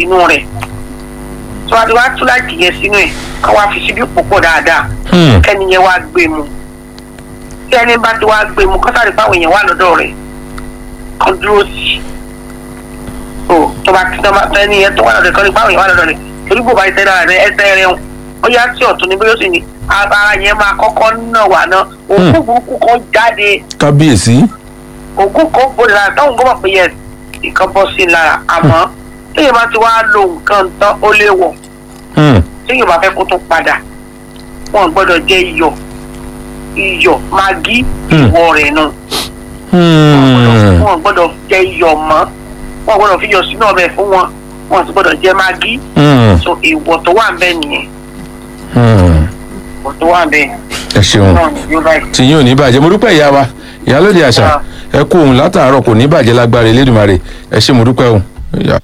sínú rẹ̀ tí wọ́n ti wá tú láìkì yẹn sínú ẹ̀ ká wá fi síbí púpọ̀ dáadáa Hmm. kẹ́ni yẹn wá gbé mu tí ẹni bá ti wá gbé mu kọ́sàrí báwọn èèyàn wà lọ́dọ̀ rẹ̀ kan dúró sí i o tó bá ti tọ́ ẹni yẹn tó wà lọ́dọ̀ rẹ̀ kan ní báwọn èèyàn wà lọ́dọ̀ rẹ̀ torí bò bá ẹsẹ̀ rẹ̀ rẹ̀ ẹsẹ̀ rẹ̀ ń ó yá sí ọ̀tún ní bí ó sì ní ara yẹn máa kọ́kọ́ náà wà náà òkú burúkú kan jáde kábíyèsí ògùn kan bòde lára táwọn gbọ́dọ̀ pé yẹn nǹkan bọ́ sí i lára àmọ́ téèyàn bá ti wá lo nǹkan tán ó lè wọ̀ Hmm. téèyàn bá fẹ́ kó tó padà wọn gbọ́dọ̀ jẹ́ iyọ̀ iyọ̀ magi Hmm. ìwọ rẹ̀ náà Hmm. wọn gbọ́dọ̀ jẹ́ iyọ̀ mọ́ wọn gbọ́dọ̀ fi iyọ̀ sínú ọbẹ̀ fún wọn wọn sì gbọ́dọ̀ jẹ́ magi Hmm. so ìwọ̀ tó wà ń bẹ̀ nìyẹn Hmm. ìwọ̀ tó wà ń bẹ̀ ẹ ṣeun náà ni yóò báyìí. tí yín ò ní bàjẹ́ mo dúpẹ́ ìyá wa ìyálóde àṣà ẹ kú òun látàárọ̀ kò ní bàjẹ́ lágbára elédùnmarè ẹ ṣe mo dúpẹ́ o. Ìyá.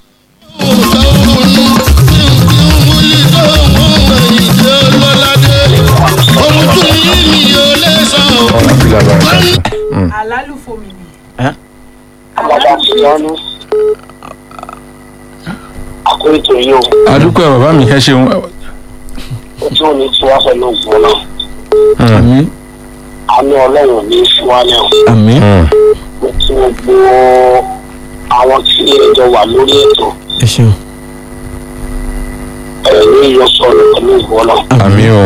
Hmm. àlálùfò mi ni. àbàbà ìyọnu àkóyètò yìí o a dúpẹ́ bàbá mi ẹ ṣeun. ó tí ò ní tí wá pẹ̀lú ògbó náà Hmm. àmì àánú ọlọ́run ní ìfúwálẹ̀ o. àmì Hmm. mo ti gbogbo àwọn tí ẹjọ wà lórí ètò ẹ ṣeun ẹ ní yọ sọ̀rọ̀ pẹ̀lú ìwọ náà àmì o.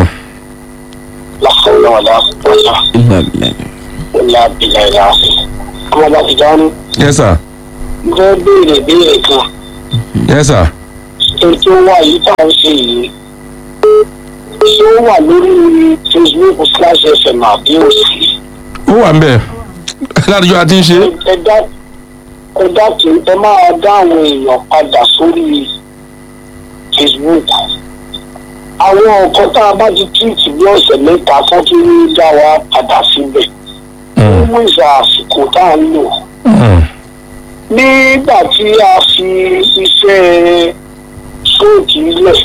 lásán náà lápapọ̀ ìlà ìlà ó lábìlà ìlà àfẹ. ọmọ bá ti dání yes sir mo fẹ́ béèrè béèrè kan yes sir. ètò wa yìí tá à ń ṣe yìí ṣé ó wà lórí facebook slash fm àbí òsì. ó wà ń bẹ̀ ládùjọ́ a ti ń ṣe. ẹ dá ẹ dá kí ẹ máa dá àwọn èèyàn padà sórí facebook àwọn nǹkan tá a bá ti tíìtì bí ọ̀sẹ̀ mẹ́ta kan tó ní dá wa padà síbẹ̀ Hmm. fún ìṣà àsìkò tá a ń lò Hmm. nígbà tí a fi iṣẹ́ sóòtì lẹ̀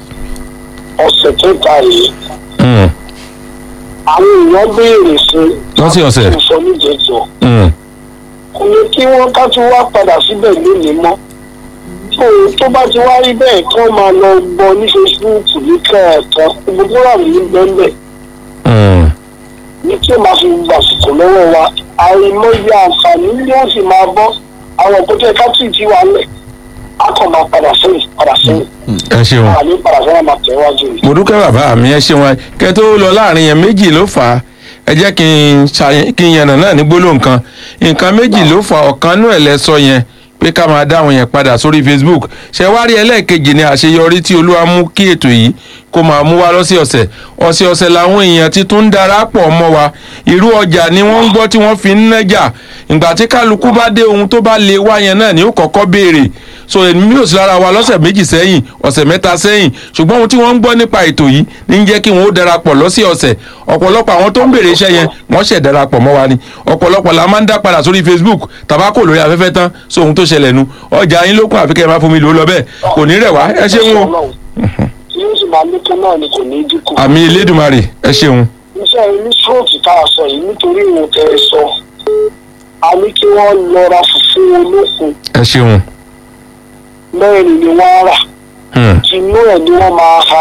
ọ̀sẹ̀ kẹta yìí Hmm. àwọn èèyàn béèrè fún lọ́sẹ̀ọ̀sẹ̀. ìsọníjẹjọ Hmm. kò ní kí wọ́n ká tún wá padà síbẹ̀ lónìí mọ́ tó tó bá ti wá rí bẹ́ẹ̀ kí wọ́n máa lọ gbọ́ ní facebook ní kẹ̀ẹ̀kan gbogbo wà ní bẹ́ẹ̀ Hmm. ní tí ó máa fi gbàsìkò lọ́wọ́ wa àìmọye àǹfààní ni wọ́n sì máa bọ́ àwọn òkúta ẹ̀ka tí ì ti wà lẹ̀ á kàn máa padà sẹ́yìn padà sẹ́yìn ẹ ṣeun. àní padà sẹ́yìn máa tẹ̀ wájú rẹ̀. mo dúpẹ́ bàbá mi ẹ ṣeun ẹ kẹ́ tó lọ láàrin yẹn méjì ló fà á ẹ jẹ́ kí n ṣàyẹn kí n yànnà náà ní gbólóhùn kan nǹkan méjì ló fà ọ̀kan nú ẹ̀ lẹ́sọ yẹn pé ká máa dá àwọn yẹn padà sórí facebook ṣe wá rí ẹlẹ́ẹ̀kejì ní àṣeyọrí tí olúwa mú kí ètò yìí kó máa mú wá lọ́sẹ̀ọ̀sẹ̀ ọ̀sẹ̀ọ̀sẹ̀ làwọn èèyàn ti tún ń darapọ̀ mọ́ wa irú ọjà ni wọ́n ń gbọ́ tí wọ́n fi ń nájà ìgbà tí kálukú bá dé ohun tó bá lè wá yẹn náà ni ó kọ́kọ́ béèrè so èmi ò sí lára wa lọ́sẹ̀ méjì sẹ́yìn ọ̀sẹ̀ mẹ́ta sẹ́yìn ṣùgbọ́n ohun tí wọ́n ń gbọ́ nípa ètò yìí ní ń jẹ́ kí wọ́n ó darapọ̀ lọ́sẹ̀ ọ̀sẹ̀ ọ̀pọ̀lọpọ̀ àwọn tó ń béèrè iṣẹ́ yẹn wọ́n ṣẹ̀ darapọ̀ mọ́ wa ni ọ̀pọ̀lọpọ̀ la máa ń dá padà sórí facebook tabako lórí afẹ́fẹ́ tán so ohun tó ṣẹlẹ̀ nu ọjà yín lókun àfikẹ́ ẹ má fún mi lò ó lọ bẹ́ẹ̀ kò ní rẹ̀ wá ẹ ṣeun o yóò sì máa lékún náà ni kò ní dínkù. àmì elédùnmarè ẹ ṣeun iṣẹ́ ní stroke tá a sọ yìí nítorí ìwọ̀n tẹ ẹ sọ a ní kí wọ́n lọ ra fùfú olókun ẹ ṣeun mẹ́rin ni wọ́n rà Hmm. tinú ẹ̀ ni wọ́n máa ha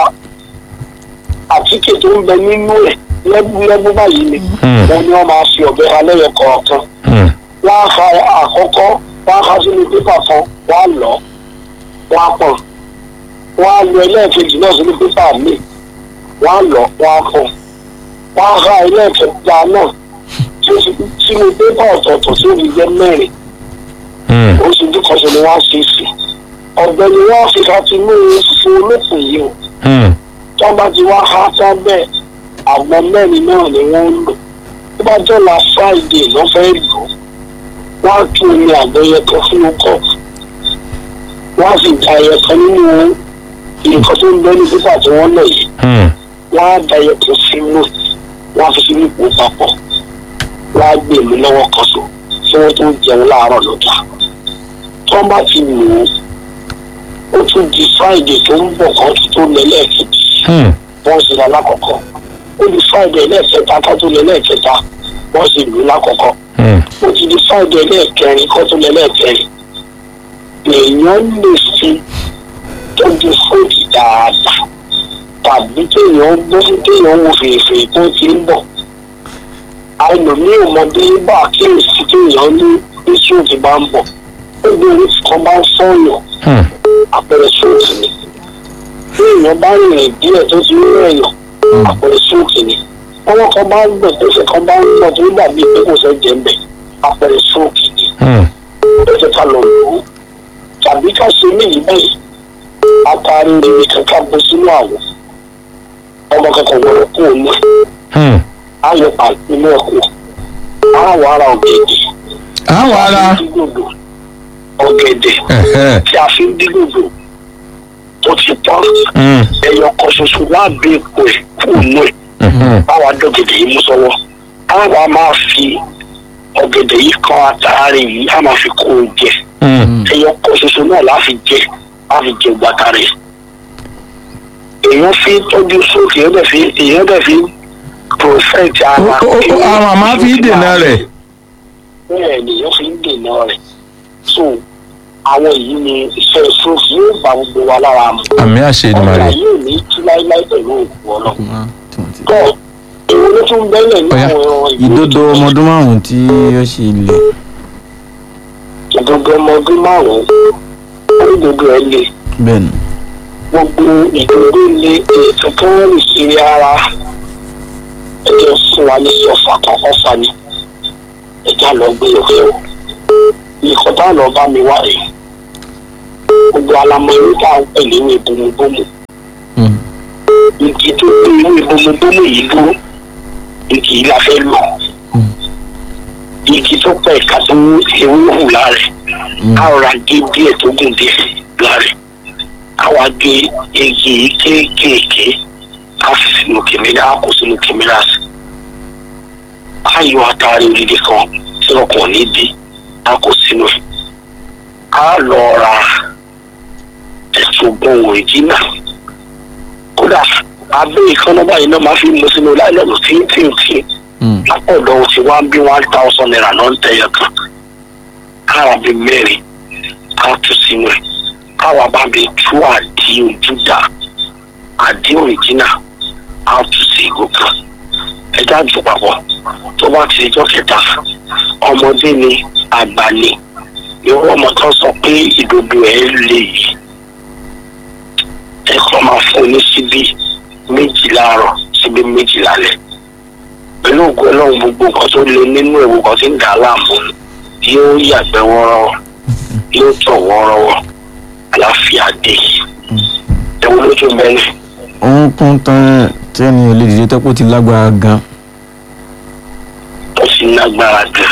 àtíkè tó ń bẹ nínú ẹ̀ lẹ́gbẹ́lẹ́gbẹ́ báyìí ni Hmm. wọ́n ní wọ́n máa fi ọ̀bẹ ha lẹ́yọ kọ̀ọ̀kan Hmm. wọ́n á ha àkọ́kọ́ wọ́n á ha sínú pépà kan wọ́n á lọ wọ́n á pọ̀n wọ́n á lọ ẹlẹ́ẹ̀kejì náà sínú pépà míì wọ́n á lọ wọ́n á pọ̀n wọ́n á ha ẹlẹ́ẹ̀kẹta náà tí ó fi sínú pépà ọ̀tọ̀ọ̀tọ̀ tí ó fi jẹ́ mẹ́rin Hmm. oṣù tó kọsẹ̀ ni wọ́n á ṣe sí ọ̀gbẹ́ ni wọ́n á fi ká ti mú fún olókùn yìí o Hmm. tó bá ti wá há sábẹ́ àwọn mẹ́rin náà ni wọ́n ń lò tó bá jọ̀la friday ló fẹ́ lò wọ́n á tún omi àgbẹ̀yẹ kan sínú kọ́ọ̀pù wọ́n á sì da ẹyẹ kan nínú nǹkan tó ń bẹ ní pípà tí wọ́n lọ yìí Hmm. wọ́n á da ẹyẹ kan sínú wọ́n á fi sínú ipò papọ̀ wọ́n á gbé mi lọ́wọ́ kan so kí wọ́n tó jẹun láàárọ̀ lọ́jà tó bá ti lò ó ó tún di friday tó ń bọ̀ kan tó lẹ́lẹ́kejì Hmm. wọ́n sì ra lákọ̀ọ́kọ́ ó di friday lẹ́ẹ̀kẹta ká tó lẹ lẹ́ẹ̀kẹta wọ́n sì lù lákọ̀ọ́kọ́ Hmm. ó ti di friday lẹ́ẹ̀kẹrin kó tó lẹ lẹ́ẹ̀kẹrin èèyàn lè fi tọ́jú fóònù dáadáa tàbí kéèyàn gbé kéèyàn wo fèrèfèrè tó ti ń bọ̀ àìlòmíì ọmọdé bá àkíyèsí kéèyàn ní iṣu ti bá ń bọ̀ ó gbé orí kan bá ń sọ̀yàn Hmm. àpẹẹrẹ sóòtì ni bí èèyàn bá rìn díẹ̀ tó ti rí èèyàn àpẹẹrẹ sóòtì ni ọwọ́ kan bá ń gbẹ̀ tó ṣe kan bá ń gbọ̀ tó dàbí pé kò fẹ́ jẹ́ ń bẹ̀ àpẹẹrẹ sóòtì ni Hmm. ẹsẹ̀ ká lọ lò ó tàbí ká ṣe léyìí báyìí atari rere kankan bó sínú àwọ̀ ọmọ kankan wọ̀rọ̀ kú òun Hmm. ayọ̀ pàtó inú ẹ̀kọ́ àwọn ará ọ̀gẹ̀dẹ̀ àwọn ara dígbòdò ọ̀gẹ̀dẹ̀ Ẹ̀hẹ́. tí a fi ń dígbòdò tó ti tán Hmm. ẹyọ kan ṣoṣo láàbẹ̀ èkó ẹ̀ kú òun ẹ̀ Mhm. báwa dọ̀gẹ̀dẹ̀ yìí mú sọ́wọ́ àwa máa fi ọ̀gẹ̀dẹ̀ yìí kan àtàrí yìí á máa fi kó o jẹ Hmm. ẹyọ kan ṣoṣo náà la fi jẹ la fi jẹ gbàtà rẹ èèyàn fi tọ́jú sókè èèyàn dẹ̀ fi èèyàn dẹ̀ fi prọfẹ̀tì ara Ó- ó- ó- àwọn àmọ́ fi dènà rẹ̀. bẹ́ẹ̀ ni èèyàn fi ń dènà rẹ̀ so àwọn yìí ni iṣẹ́ sókè yóò bá gbogbo wa lára mu àmì àṣẹ ọ̀gá Èdùmàrè yóò ní tú láíláí pẹ̀lú òkú ọlọ́ Ọkùnrin tí wọ́n ti- tọ́ èwo ló tún bẹ́lẹ̀ ní Ọ̀yá. àwọn ìwé ìdodo tó- ọmọ ọdún márùn-ún tí ó ṣe ilẹ̀ ìdodo ọmọ ọdún márùn-ún onídodo ẹ̀ le bẹ́ẹ̀ ni gbogbo ìdúró ilé ètò tó ń rìn kiri ara ẹjẹ fún wa ní sọfà kọkọ fani ẹjẹ lọ gbé òkè o nǹkan tá lọ bá mi wá rèé gbogbo alamọ irú tá à ń pè ní ìwé bomubomu Mm. igi tó gbé ìwé bomubomu yìí dúró igi yìí la fẹ́ lò Mm. igi tó pẹ̀ ká tó ewé hù lára ẹ̀ Mm. a rọra gé díẹ̀ tó gùn díẹ̀ lára ẹ̀ àwa gé igi yìí kéékèèké ká fi sínú kìmíra á kó sínú kìmíra sí á yọ àtàrí odidi kan tí ọkàn ní bí á kó sínú ẹ̀ á lọ ra ẹ̀sùn gbọ̀n òrìjínà kódà abẹ́ ìkànnà báyìí náà máa fi mú sínú láìlọ́nù tíntìntì Mm. lápọ̀dọ̀ ti wá bí one thousand naira náà ń tẹ̀yẹ kan kára bí mẹ́rin ká tù sínú ẹ̀ káwa bá mi tú àdí ojú dà àdí òrìjínà á tù sí ìgò kan ẹja jù papọ̀ tó bá ti jọ́ kẹta ọmọdé ni àgbà ni irú ọmọ kan sọ pé ìdodo ẹ̀ lè yìí ẹ kọ́ máa fún un ní síbí méjì láàárọ̀ síbí méjì lálẹ́ pẹ̀lú ògùn ọlọ́run gbogbo nǹkan tó lé nínú ewu kan tí ń dà á láàmú yóò yàgbẹ́ wọ́ọ́rọ́wọ́ yóò tọ̀ wọ́ọ́rọ́wọ́ àláfíà dé ewu lójú mẹ́rin òun kún tán tí ẹni ò lè dìde tọ́pọ̀ ti lágbára gan tó sì lágbára gan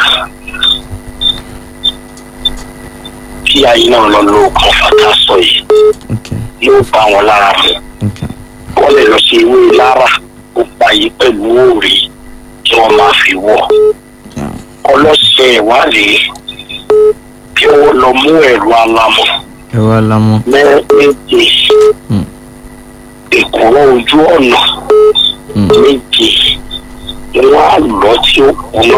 kí ayé náà lọ lo ọkàn fata sọ yìí ok yóò bá wọn lára mu ok wọ́n lè lọ sí ewé lára ó pa yìí pẹ̀lú òòrì tí wọ́n máa fi wọ̀ yeah. ọlọ́sẹ̀ ìwádìí kí wọ́n lọ mú ẹ̀rọ alamọ̀ ẹ̀rọ alamọ méje Mm. ìkúrọ̀ ojú ọ̀nà Mm. méje ni wọ́n á lọ tí ó kùnà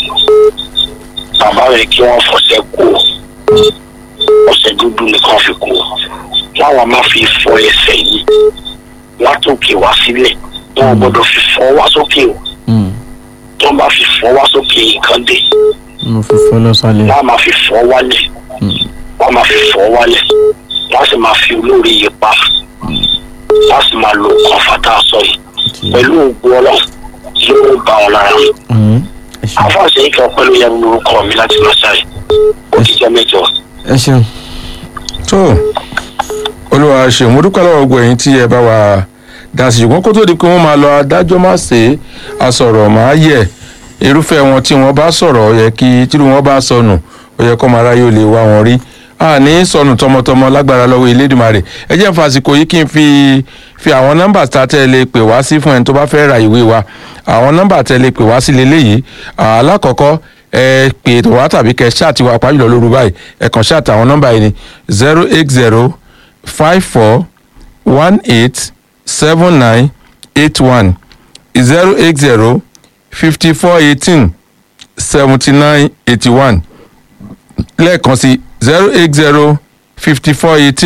bàbá rẹ̀ kí wọ́n fọṣẹ kú ọṣẹ dúdú nìkan fi kú láwọn máa fi fọ ẹsẹ̀ yìí látòkè wá sílẹ̀ wọn ò gbọ́dọ̀ fi fọ́ wá sókè o Mm. tí wọ́n bá fi fọ́ wá sókè nǹkan dé mo fi fọ́ lọ́sàlẹ̀ wọ́n á máa fi fọ́ wálẹ̀ Mm. wọ́n máa fi fọ́ wálẹ̀ wọ́n á sì máa fi olórí yìí pa wọ́n á sì máa lo nǹkan fata sọ yìí ok pẹ̀lú ògùn ọlọ́run yóò bá wọn lára mu. Mm. ẹ ṣeun àfọ̀nsẹ̀ yìí kan pẹ̀lú yẹn lórúkọ mi láti máa ṣàì ó ti jẹ́ mẹ́jọ. ẹ ṣeun tó olúwa ṣe mo dúpẹ́ lọ́wọ́ gbogbo ẹ̀yin tí ẹ bá wa dá sí ṣùgbọ́n kó tó di pé wọ́n máa lọ adájọ́ má ṣe é asọ̀rọ̀ máa yẹ irúfẹ́ wọn tí wọ́n bá sọ̀rọ̀ ó yẹ kí tírú wọn bá sọnù ó yẹ kó máa ráyè ó lè wá wọn rí àní sọnù tọmọtọmọ lágbára lọ́wọ́ Elédùmarè ẹ jẹ́ n fàsìkò yìí kí n fi fi àwọn nọ́mbà tá a tẹ́ lè pè wá sí fún ẹni tó bá fẹ́ ra ìwé wa àwọn nọ́mbà tẹ́ lè pè wá sí leléyìí alákọ̀ọ́kọ́ ẹ pè tó wá tàbí kẹ ṣáàtì wa pàjùlọ lóru báyìí ẹ kàn ṣáàtì àwọn nọ́mbà yìí ni zero eight zero five four one eight seven nine eight one zero eight zero fifty four eighteen seventy nine eighty one lẹ́ẹ̀kan sí zero eight zero fifty four eighteen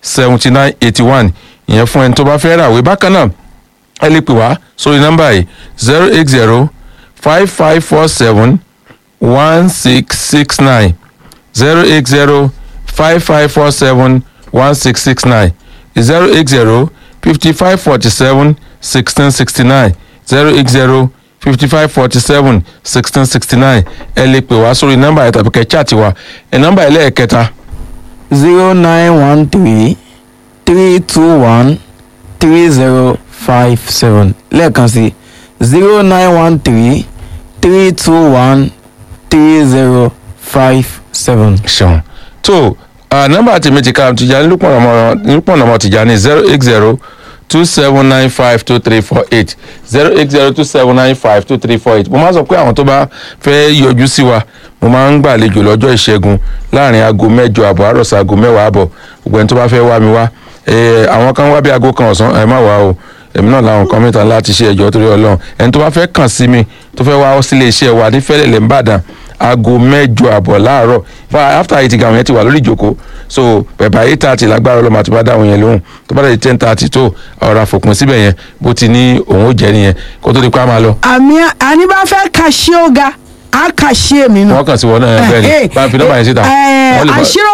seventy nine eighty one ìyẹn fún ẹni tó bá fẹ́ ràwé bákan náà ẹ lè pè wá sórí nọ́mbà yìí zero eight zero five five four seven one six six nine zero eight zero five five four seven one six six nine zero eight zero fifty five forty seven sixteen sixty nine zero eight zero fifty five forty seven sixteen sixty nine ẹ lè pè wá sórí nọ́mbà yẹn tàbí kẹ́ chaati wa ẹ nọ́mbà yẹn lẹ́ẹ̀kẹta zero nine one three three two one three zero five seven lẹ́ẹ̀kan sí zero nine one three three two one three zero five seven. ṣeun tó ah, nọ́mbà tèmi ti ká Tìjàní Lúpọ̀nà ọmọ Tìjàní zero eight zero two seven nine five two three four eight zero eight zero two seven nine five two three four eight mo máa sọ pé àwọn tó bá fẹ́ yọjú sí wa mo máa ń gbàlejò lọ́jọ́ ìṣẹ́gun láàrin aago mẹ́jọ àbọ̀ àrọ̀ sí aago mẹ́wàá àbọ̀ gbogbo ẹni tó bá fẹ́ wá mi wá Eh, àwọn kan wá bí aago kan ọ̀sán ẹ má wá o èmi náà làwọn kan mẹ́ta láti ṣe ẹjọ́ torí ọlọ́run ẹni tó bá fẹ́ kàn sí mi tó fẹ́ wá sílé iṣẹ́ wa ní fẹ́lẹ̀lẹ̀ ńbàdàn aago mẹ́jọ àbọ̀ láàárọ̀ fa after eight gan àwọn yẹn ti wà lórí ìjókòó so bẹ̀bà eight thirty lágbára ọlọ́mọ àti bá dáhùn yẹn lóhùn tó bá dẹ̀ ten thirty tó ọ̀rọ̀ àfòpin síbẹ̀ yẹn bó ti ní òun ó jẹ́ nìyẹn kó tó di pa máa lọ àmì àní bá fẹ́ kàṣí ọ̀gá á kàṣí èmi náà. wọ́n kàn sí wọn náà bẹ́ẹ̀ ni bá a fi nọ́mbà yẹn síta Eh, wọ́n lè bá- àṣírò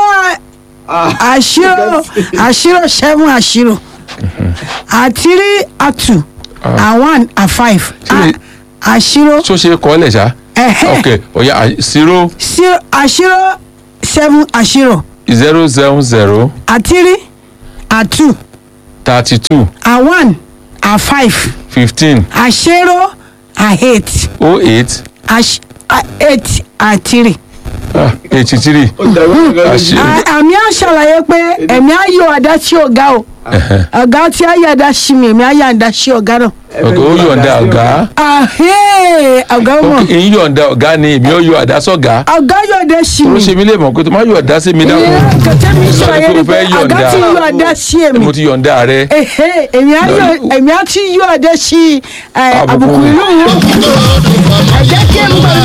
àṣírò àṣírò seven àṣírò àtírí àtù àwọn à five Ṣé- àṣírò tó ṣe kọ́ lẹ̀ ṣá ẹ̀hẹ́ ok ọ̀ya zero sí- àṣírò seven àṣírò zero seven zero àtírí àtù thirty two àwọn à five fifteen àṣírò à eight oh eight àṣ- à eight àtírí. eighty three àṣírí À- àmì àṣàlàyé pé ẹ̀mí ayọ̀ àdá sí ọ̀gá o ọ̀gá tí ayọ̀ àdá sí mi ẹ̀mí ayọ̀ àdá sí ọ̀gá náà. ok ó yọ̀ǹda ọ̀gá Ahẹ́, ọ̀gá mọ̀ ok èyí yọ̀ǹda ọ̀gá ni èmi ó yọ àdá sọ̀gá ọ̀gá yọ̀ àdá sí tó mi. ṣe mí lè mọ̀ pé tó má yọ àdá sí mi dákun Ìyẹn kẹ̀kẹ́ mi Sọ ṣàlàyé pé ni o pé fẹ́ ọ̀gá yọ̀ǹda. tí yọ̀ àdá sí èmi. mo ti yọ̀ǹda rẹ Ẹ̀hẹ́, èmi ayọ̀ Lọ- èmi á ti yọ̀ àdá sí ẹ̀, Àbùkù àbùkù mi. inú wọn. ẹ jẹ́ kí n bọ̀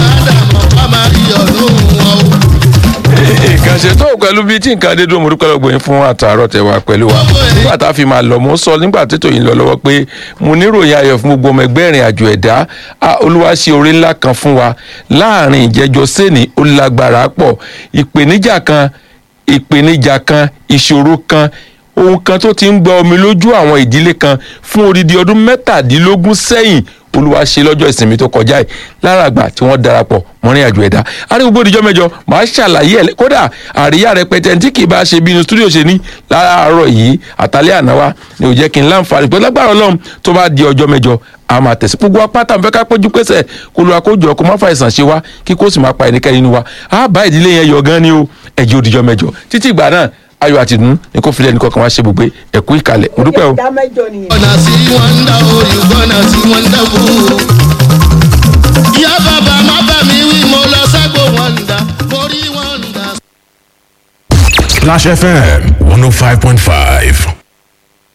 nǹkan ṣe tó pẹ̀lú bí tí nǹkan dé dúró mo dúpẹ́ lọ́gbọ̀n yín fún àtàárọ̀ tẹ̀ wá pẹ̀lú wa nígbà tá a fi máa lọ mo sọ nígbà tètò yìí ń lọ lọ́wọ́ pé mo níròyìn ayọ̀ fún gbogbo ọmọ ẹgbẹ́ ìrìn àjò ẹ̀dá a, olúwa ṣe oore ńlá kan fún wa láàrin ìjẹjọ sẹ́ni ó lágbára pọ̀ ìpèníjà kan ìpèníjà kan ìṣòro kan ohun kan tó ti ń gba omi lójú àwọn ìdílé kan fún odidi ọdún mẹ́tàdínlógún sẹ́yìn olúwa ṣe lọ́jọ́ ìsinmi tó kọjá yìí lára àgbà tí wọ́n darapọ̀ mọ́rin àjò ẹ̀dá arígbó ìdíjọ́ mẹ́jọ màá ṣàlàyé ẹ̀ kódà àríyá rẹpẹtẹ tí kì í bá ṣe bí inú stúdíò ṣe ní láàárọ̀ yìí àtàlẹ́ àná wa ni ò jẹ́ kí n láǹfààní pé lágbára ọlọ́run tó bá di ọjọ́ mẹ́jọ a máa tẹ̀sí gbogbo apáta nfẹ́ ká péjú pésẹ̀ kó lu akójọ kó má fa ìsàn ṣe wá kí kó sì máa pa ẹnikẹ́ni nínú wa a bá ìdílé yẹn yọ gan ni o ẹ̀jẹ̀ òdìjọ́ mẹ́jọ títí ìgbà náà ayọ̀ àti ìdùnnú ni kò filẹ̀ nìkan kan wá ṣe gbogbo ẹ̀kú ìkàlẹ̀ mo dúpẹ́ o. ìdá mẹ́jọ nìyẹn. gonna see wonder oh you gonna see wonderful. ìyá bàbá má bà mí wí mo lọ ságbó wonder mo rí wonder. Splash FM 105.5.